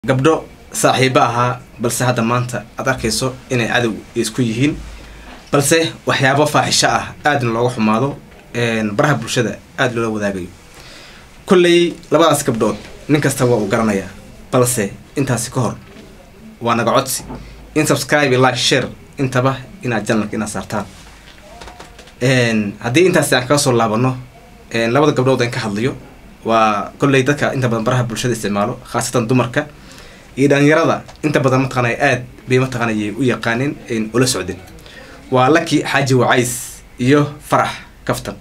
gabdho saaxiibo ahaa balse hadda maanta aad arkayso inay cadow isku yihiin balse waxyaabo faaxisho ah aadna looga xumaado baraha bulshada aada loola wadaagayo kolley labadaas gabdhood nin kasta waa uu garanayaa balse intaasi ka hor waa naga codsi in subscribe like share intaba inaad janalka inaad saartaan haddii intaasi aan kaga soo laabano labada gabdhood aan ka hadlayo waa kolley dadka inta badan baraha bulshada isticmaalo khaasatan dumarka iyo dhalinyarada inta badan mataqaanay aad bay mataqaanay u yaqaanin ula socdin waa laki xaaji wacays iyo farax kaftan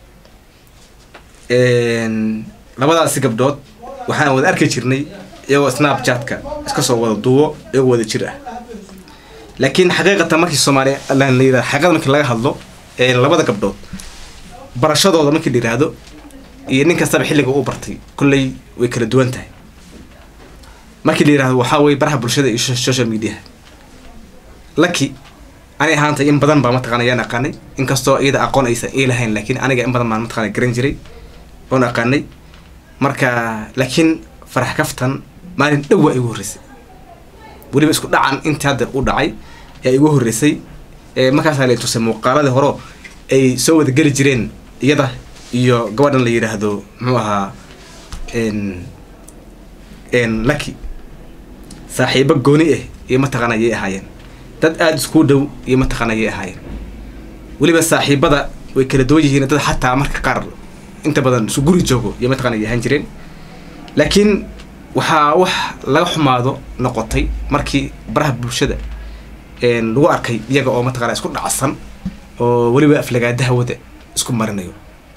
labadaasi gabdhood waxaan wada arki jirnay iyagoo snapchatka iska soo wada duubo iyagoo wada jir ah laakiin xaqiiqatan markii soomaaliya la yirahdo xaqiiqada markii laga hadlo labada gabdhood barashadooda markii la yiraahdo iyo nin kastaba xilliga uu bartay kolley way kala duwan tahay markii la yirahdo waxaa weye baraha bulshada iyo social mediaha laki ani ahaantay in badan baa mataqana yaan aqaanay inkastoo iyada aqoon aysan ii lahayn laakiin aniga in badan baan mataqana garan jiray oon aqaanay marka laakiin farax kaftan maalin dhow waa igu horreysay weliba isku dhacan intii hadda u dhacay ee igu horreysay markaasaa la tusay muuqaaladii horo ay soo wada geli jireen iyada iyo gabadhan la yidhaahdo muxuu ahaa lucky saaxiibo gooni ah iyo mataqaana yay ahaayeen dad aada iskuu dhow iyo mataqaana yay ahaayeen weliba saaxiibada way kala duwan yihiin dad xataa marka qaar inta badan isu guri joogo iyo mataqana yay ahaan jireen laakiin waxaa wax laga xumaado noqotay markii baraha bulshada lagu arkay iyaga oo mataqana isku dhacsan oo weliba aflagaadaha wada isku marinayo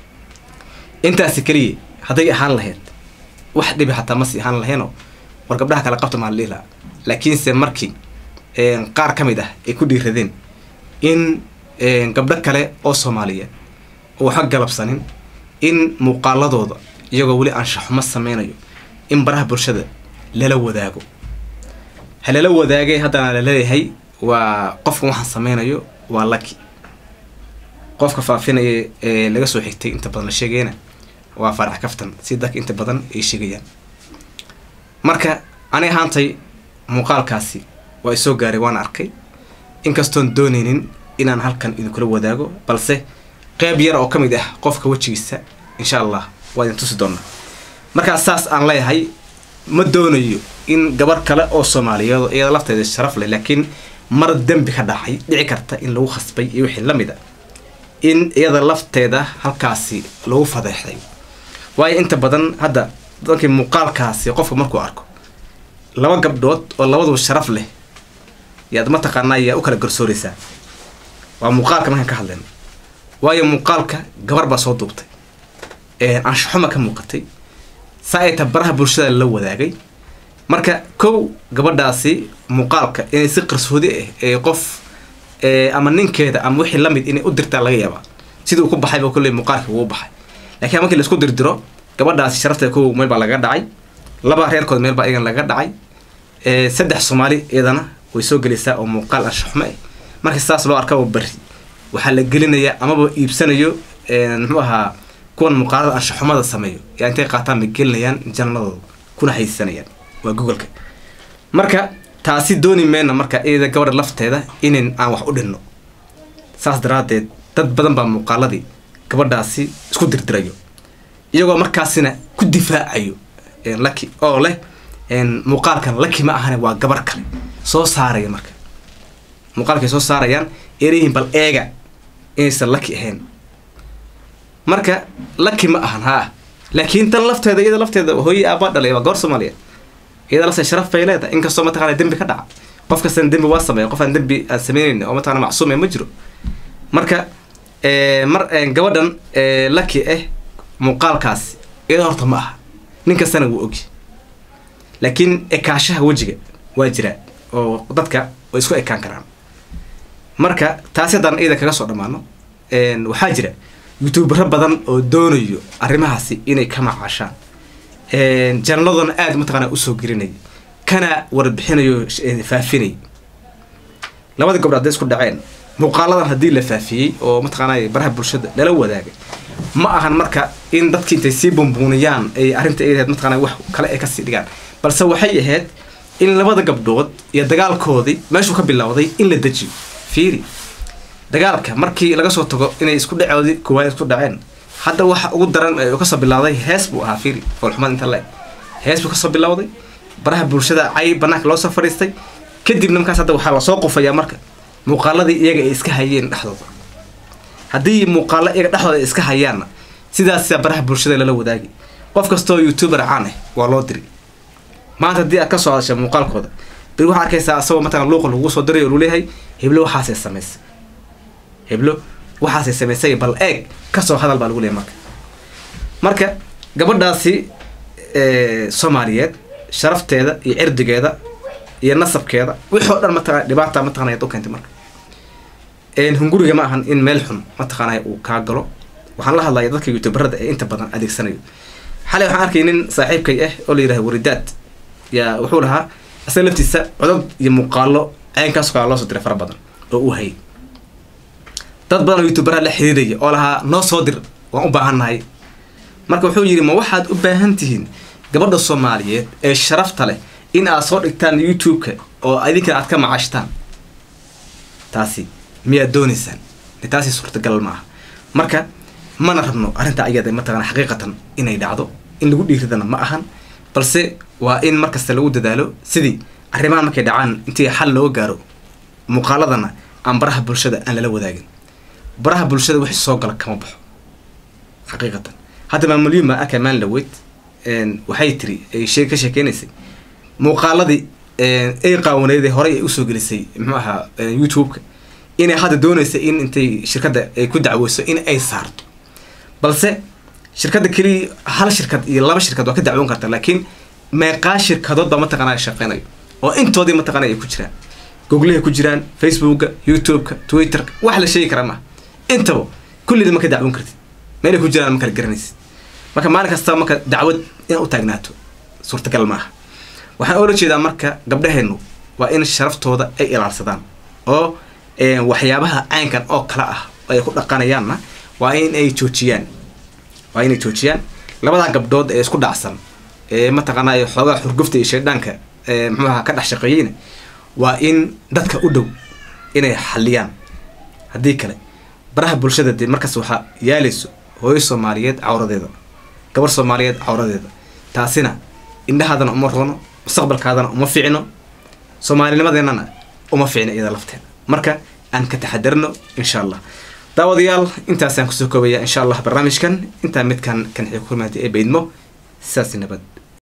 intaasi keliya hadday ahaan lahayd wax dhibi xataa masi ahaan laheenoo war gabdhaha kale qabta maan liila laakiinse markii qaar ka mid ah ay ku dhiiradeen in gabdho kale oo soomaaliyeed oo waxa galabsanin in muuqaaladooda iyagoo weli anshaxumo sameynayo in baraha bulshada lala wadaago ha lala wadaagay haddana la leeyahay waa qofkan waxaan sameynayo waa laki qofka faafinaya ee laga soo xigtay inta badan la sheegayna waa farax kaftan si dadka inta badan ay sheegayaan marka ani ahaantay muuqaalkaasi waa isoo gaaray waan arkay inkastoon doonaynin inaan halkan idinkula wadaago balse qeyb yar oo ka mid ah qofka wejigiisa insha allah waa idin tusi doonaa markaa saas aan leeyahay ma doonayo in gabar kale oo soomaaliyeed iyada lafteeda sharaf leh laakiin mar dembi ka dhacay dhici karta in lagu khasbay iyo wixii la mid a in iyada lafteeda halkaasi lagu fadeexday waayo inta badan hadda dankii muuqaalkaasi qofka markuu arko laba gabdhood oo labaduba sharaf leh yaad mataqaanaa yaa u kala garsooraysaa waa muuqaalka markaan ka hadlayno waayo muuqaalka gabar baa soo duubtay anshaxuma ka muuqatay saa ay ta baraha bulshada la wadaagay marka kow gabadhaasi muuqaalka inay si qarsoodi ah ee qof ama ninkeeda ama wixii lamid inay u dirtaa laga yaabaa sidii uu ku baxay ba kolley muuqaalkii wuu baxay laakiin markii laisku dirdiro gabadhaasi sharafteeda kow meel baa laga dhacay laba reerkood meel baa iyagan laga dhacay saddex soomaali iyadana way soo gelaysaa oo muuqaal anshaxumo ah markii saas loo arkaba bari waxaa la gelinayaa amaba iibsanayo muxuu ahaa kuwan muuqaalada anshaxumada sameeyo yaa intay qaataan bay gelinayaan janladooda kuna haysanayaan waa googolka marka taasi dooni meyna marka iyada gabadha lafteeda inayn aan wax u dhinno saas daraaddeed dad badan baa muuqaaladii gabadhaasi isku dirdirayo iyagoo markaasina ku difaacayo laki oo leh muuqaalkan laki ma ahane waa gabar kale soo saaraya marka muuqaalkay soo saarayaan ereyihin bal eega inaysan laki ahayn marka laki ma ahan haa laakiin tan lafteeda iyada lafteeda hooye aabaa dhalay waa gabar soomaaliyeed iyada lafteeda sharaf bay leedahay inkastoo mataqana dembi ka dhaca qof kastana dembi waa sameeya qof aan dembi aan sameynayn oo mataqana macsuume ma jiro marka mar gabadhan laki ah muuqaalkaasi iyada horta ma aha nin kastana wuu ogi laakiin ekaashaha wejiga waa jiraa oo dadka way isku ekaan karaan marka taasi haddaan iyada kaga soo dhammaano waxaa jira youtubero badan oo doonayo arrimahaasi inay ka macaashaan janaladona aada mataqaana usoo gelinaya kana warbixinayo faafinay labada gobdho hadday isku dhaceen muuqaaladan haddii la faafiyey oo mataqaanay baraha bulshada lala wadaagay ma ahan marka in dadki intay sii bumbuuniyaan ay arrinta ay ahayd mataqaana wax kale ay kasii dhigaan balse waxay ahayd in labada gabdhood iyo dagaalkoodii meeshuu ka bilowday in la dejiyo fiiri dagaalka markii laga soo tago inay isku dhacoodii koowaad isku dhaceen hadda waxa ugu daran ee uu kasoo bilowday hees buu ahaa fiiri foolxumad inta le hees buu kasoo bilowday baraha bulshada cay banaanka loo soo fadhiistay kadibna markaas hadda waxaa lasoo qufayaa marka muuqaaladii iyaga ay iska hayeen dhexdooda haddii muuqaalo iyaga dhexdooda ay iska hayaanna sidaasa baraha bulshada lala wadaagi qof kastoo youtuber caan ah waa loo diri maanta haddii aad ka soo hadasha muuqaalkooda beri waxaa arkaysaa asagoo matalan luuqa lagu soo diray oo lu leeyahay heblo waxaasay samaysay heblo waxaasay samaysay bal eeg kasoo hadal baa lagu leeyahay marka marka gabadhaasi soomaaliyeed sharafteeda iyo cirdigeeda iyo nasabkeeda wixii o dhan mataqana dhibaata mataqana ayaad u keentay marka hunguriga ma ahan in meel xun mataqaanay uu kaa galo waxaan la hadlaya dadka youtuberada ee inta badan adeegsanayo xalay waxaan arkay nin saaxiibkay ah oo la yidhaha waridaad yaa wuxuu lahaa asaga laftiisa codod iyo muuqaalo ceenkaas kala loo soo diray fara badan oo uu hayay dad badan oo youtuberaha la xiriiraya oo lahaa noo soo dir waan u baahannahay marka wuxuu yidhi ma waxaad u baahan tihiin gabadha soomaaliyeed ee sharafta leh in aad soo dhigtaan youtube-ka oo idinkana aad ka macaashtaan taasi miyaad doonaysaan taasi suurtagal ma aha marka mana rabno arrintaa iyada mataqana xaqiiqatan inay dhacdo in lagu dhiiridana ma ahan balse waa in markasta lagu dadaalo sidii arrimahan markay dhacaan intii xal loo gaaro muuqaaladana aan baraha bulshada aan lala wadaagin baraha bulshada wixii soo gala kama baxo xaqiiqatan hadda maamulyuun baa arkaa maan laweyd waxay tiri ay shee ka sheekeynaysay muuqaaladii ay qaawaneydee horey ay usoo gelisay muxuu ahaa youtube-ka inay hadda doonaysa in intay shirkadda ay ku dacweyso in ay saarto balse shirkadda keliya hal shirkad iyo laba shirkad waa ka dacwoon karta laakiin meeqaa shirkadood baa mataqana shaqeynayo oo intoodii mataqana ay ku jiraan googlehay ku jiraan facebooka youtube-ka twitterka wax la sheegi kara maha intaba kulliida ma ka dacwoon kartid meelay ku jiraan ma kala garanaysid marka maalin kastaba marka dacwad inaad u taagnaato suurtagal ma aha waxaan oola jeedaa marka gabdhaheennu waa in sharaftooda ay ilaalsadaan oo waxyaabaha caynkan oo kale ah ay ku dhaqanayaanna waa in ay joojiyaan waa inay joojiyaan labadaa gabdhood ee isku dhacsan ee mataqaanaa xoogaa xurgufta iyo shaydhaanka muxuuaha ka dhex shaqeeyeyna waa in dadka u dhow inay xaliyaan haddii kale baraha bulshada dee markaas waxaa yaalayso hooyo soomaaliyeed cawradeeda gabar soomaaliyeed cawradeeda taasina indhahaadana uma roono mustaqbalkaadana uma fiicno soomaalinimadeennana uma fiicno iyada lafteeda marka aan ka taxadarno insha allah daawadayaal intaasaan kusoo koobaya insha allah barnaamijkan intaa midkan kan xii ku hormaatay ee baydmo sidaasi nabad